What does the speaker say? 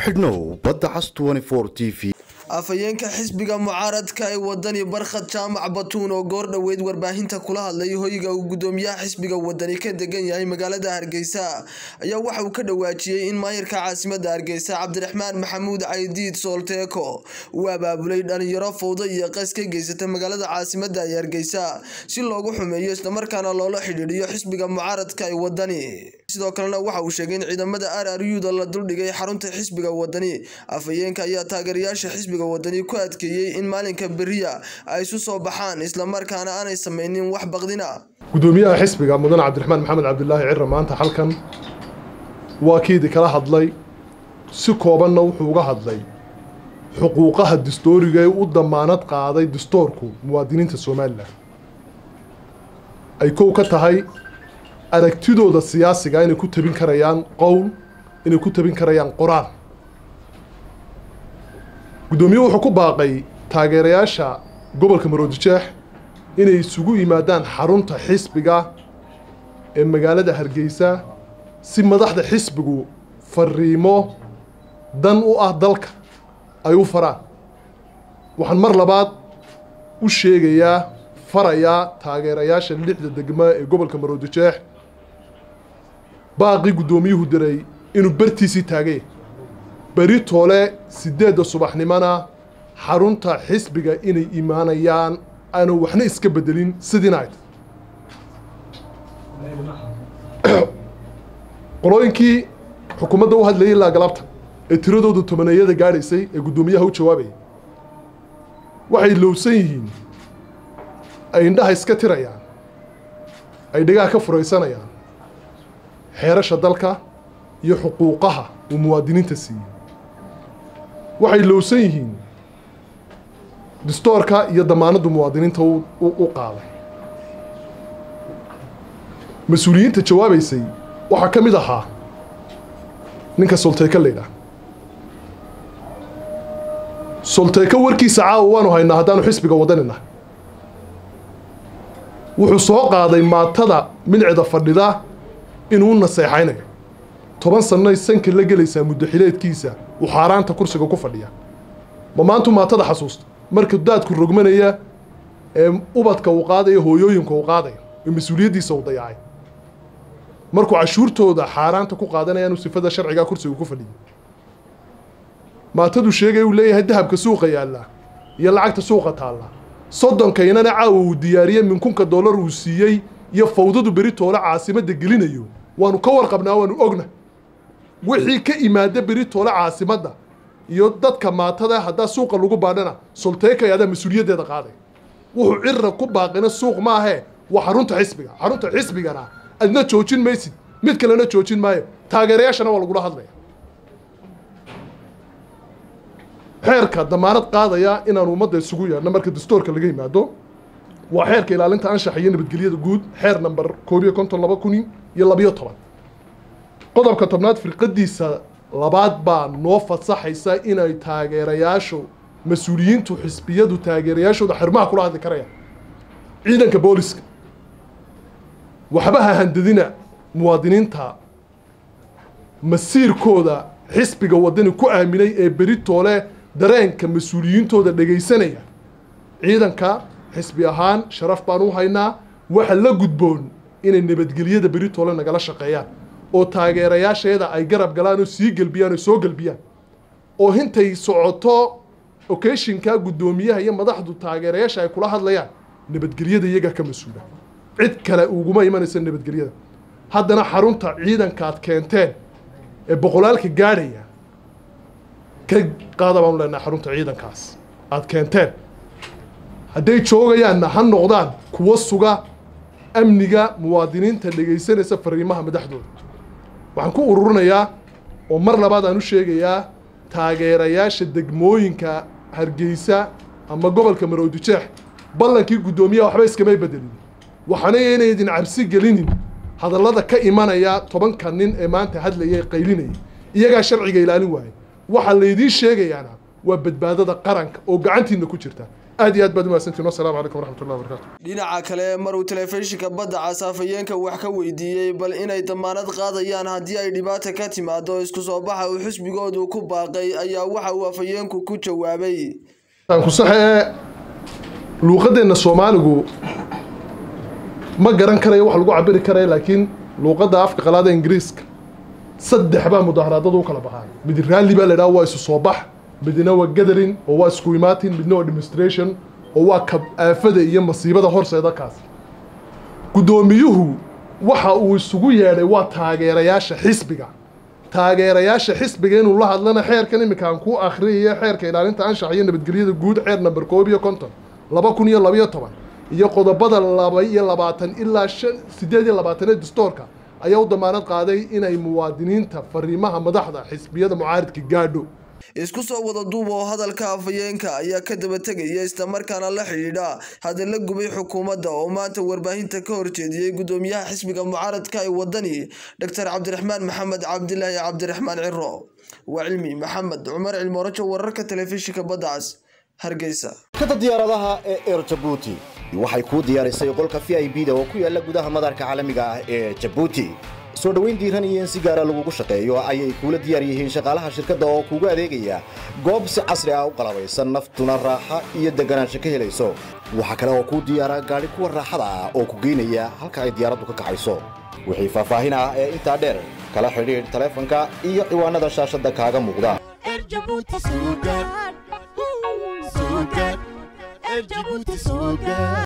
xidhnow badda cas t v afhayeenka xisbiga mucaaradka ee wadani barkhad jaamac batuun oo goor dhoweyd warbaahinta kula hadlay hoyga uu gudoomiyaha xisbiga wadani ka degan yahay magaalada hargeysa ayaa waxa uu ka dhawaajiyey in maayirka caasimada hargeysa cabdiraxmaan maxamuud caydiid soolteeko uu abaabulay dhalinyaro fowdo iyo qas ka geysata magaalada caasimada ee hargeysa si loogu xumeeyo islamarkaana loola xidhiidhiyo xisbiga mucaaradka ee wadani sidoo kalena waxa uu sheegay in ciidamada rruda la duldhigay xarunta xisbiga wadani afhayeenka ayaa taageerayaasha xisbiga wadani ku adkeeyey in maalinka beriya ay isu soo baxaan islamarkaana aanay sameynin wax baqdina gudoomiyaha xisbiga mudane cabdiraxmaan maxamed cabdilaahi cira maanta halkan waa kiidi kala hadlay si koobanna wuxuu uga hadlay xuquuqaha dastooriga ee u damaanad qaaday dastoorku muwaadiniinta somalilan ay kow ka tahay aragtidooda siyaasiga inay ku tabin karayaan qowl inay ku tabin karayaan qoraal guddoomiye wuxuu ku baaqay taageerayaasha gobolka maroodijeex inay isugu yimaadaan xarunta xisbiga ee magaalada hargeysa si madaxda xisbigu fariimo dan u ah dalka ay u faraan waxaan mar labaad u sheegayaa farayaa taageerayaasha lixda degma ee gobolka maroodijeex baaqii guddoomiyuhu diray inuu bartiisii taagay beri toole siddeedda subaxnimona xarunta xisbiga inay imaanayaan aanu waxna iska bedelin sidiina ay qolooyinkii xukuumadda u hadlayay ilaa galabta ee tiradooda tobaneeyada gaadhaysay ee guddoomiyaha u jawaabayay waxay lowsan yihiin ay indhaha iska tirayaan ay dhegaha ka furaysanayaan xeerasha dalka iyo xuquuqaha uu muwaadiniinta siiyey waxay lowsan yihiin distoorka iyo damaanaddu muwaadiniinta u qaaday mas-uuliyiinta jawaabaysay waxaa ka mid ahaa ninka solteyka laydhaah solteyka warkiisa caawa waanu haynaa haddaanu xisbiga wadanina wuxuu soo qaaday maatada milcida fadhida inuu naseexaynayo toban sannoy sanka la gelaysaa muddaxileedkiisa uu xaaraanta kursiga ku fadhiya ma maantu maatada xasuusta marka daadku rogmanaya ee ubadka uu qaadayo hooyooyinka uu qaadayo ee mas-uuliyaddiisa uu dayacay markuu cashuurtooda xaaraanta ku qaadanaya inuu sifada sharcigaa kursiga ku fadhiyo maatadu sheegay uu leeyahay dahabka suuqa yaallaa iyo lacagta suuqa taalla sodonkaynana caawa uu diyaariyey minkunka dollar uu siiyey iyo fawdadu beri toole caasimadda gelinayo waanu ka warqabnaa waanu ogna wixii ka imaada beri toole caasimadda iyo dadka maatada haddaa suuqa lagu baadhana solteekay adaa mas-uuliyaddeeda qaaday wuxuu cirra ku baaqina suuq maahee waa xarunta xisbiga xarunta xisbigana adna joojin maysid mid kalena joojin maayo taageerayaashana waa lagula hadlaya xeerka damaanad qaadaya inaanu ummadda isugu yeedhno marka dastoorka laga yimaado waa xeerka ilaalinta anshaxa iyo nabadgelyada guud xeer namber koob iyo konton laba kun iyo labiyo toban qodobka tobnaad firqadiisa labaad baa noo fasaxaysa inay taageerayaashu mas-uuliyiintu xisbiyadu taageerayaashooda xirmaha kula hadli karayaan ciidanka booliska waxba ha handadina muwaadiniinta masiirkooda xisbiga wadani ku aaminay ee beri toole dareenka mas-uuliyiintooda dhegaysanaya ciidanka xisbi ahaan sharaf baan u haynaa waxa la gudboon inay nabadgelyada beri toole nagala shaqeeyaan oo taageerayaasheeda ay garab galaan oo sii gelbiyaan oo soo gelbiyaan oo intay socoto ocashinka guddoomiyaha iyo madaxdu taageerayaasha ay kula hadlayaan nabadgelyada iyagaa ka mas-uula cid kale uguma imanaysa nabadgelyada haddana xarunta ciidanka aad keenteen ee boqolaalka gaadhaya ka qaada baanu leenahay xarunta ciidankaas aad keenteen hadday joogayaanna ha noqdaan kuwa suga amniga muwaadiniinta dhegaysanaysa fariimaha madaxdooda waxaan ku ururinayaa oo mar labaad aan u sheegayaa taageerayaasha degmooyinka hargeysa ama gobolka maroodijeex ballankii guddoomiyaha waxba iskamay bedelin waxaana inaydin cabsi gelinin hadallada ka imanaya tobanka nin ee maanta hadlaya ee qaylinaya iyagaa sharciga ilaalin waayay waxaa laydiin sheegayaana waa badbaadada qaranka oo gacantiina ku jirta aad iyo aad baad umahadsantiin wasalaamu calaykum waraxmatullahi wabarakatu dhinaca kale maruu telefishinka badda cas afhayeenka wax ka weydiiyey bal inay damaanad qaadayaan haddii ay dhibaata ka timaado isku soo baxa uu xisbigoodu ku baaqay ayaa waxa uu afhayeenku ku jawaabay aan ku saxe ee luuqadeenna soomaaligu ma garan karayo wax lagu cabiri karaya laakiin luuqadda afka qalaada ingiriiska saddex baa mudaaharaadada u kala baxaan mid raalli baa la idhaha waa isu soo bax midna waa gathering oo waa isku imaatin midna waa demonstration oo waa kab aafada iyo masiibada horseeda kaas guddoomiyuhu waxa uu isugu yeedhay waa taageerayaasha xisbiga taageerayaasha xisbiga inuu la hadlana xeerkan iminka aan ku akhriyayo xeerka ilaalinta anshaxa iyo nabadgelyada guud xeer namber koob iyo konton laba kun iyo labayo toban iyo qodobada laba iyo labaatan ilaa shan sideed iyo labaataneed dastoorka ayaa u damaanad qaaday inay muwaadiniinta fariimaha madaxda xisbiyada mucaaridka gaadho isku soo wada duub oo hadalka afhayeenka ayaa ka daba tegaya islamarkaana la xidhiidha hadalla gubay xukuumadda oo maanta warbaahinta ka horjeediyey gudoomiyaha xisbiga mucaaradka ee wadani doctor cabdiraxmaan maxamed cabdilaahi cabdiraxmaan ciro waa cilmi maxamed cumar cilmoorajo wararka telefishinka badda cas hargeysa shirkadda diyaaradaha ee air jabuuti waxay kuu diyaarisay qolka v i b da oo ku yaala gudaha madaarka caalamiga ah ee jabuuti soo dhoweyn diiran iyo in si gaara lagugu shaqeeyo ayay kuula diyaar yihiin shaqaalaha shirkadda oo kuugu adeegaya goob si casri ah u qalabaysan naftuna raaxa iyo deganaansho ka helayso waxaa kale oo kuu diyaara gaadhi kuwa raaxada ah oo ku geynaya halka ay diyaaraddu ka kacayso wixii faahfaahin ah ee intaa dheer kala xidhiidh taleefanka iyo ciwaanada shaashadda kaaga muuqda Erjabuti Sugar. Sugar. Erjabuti Sugar.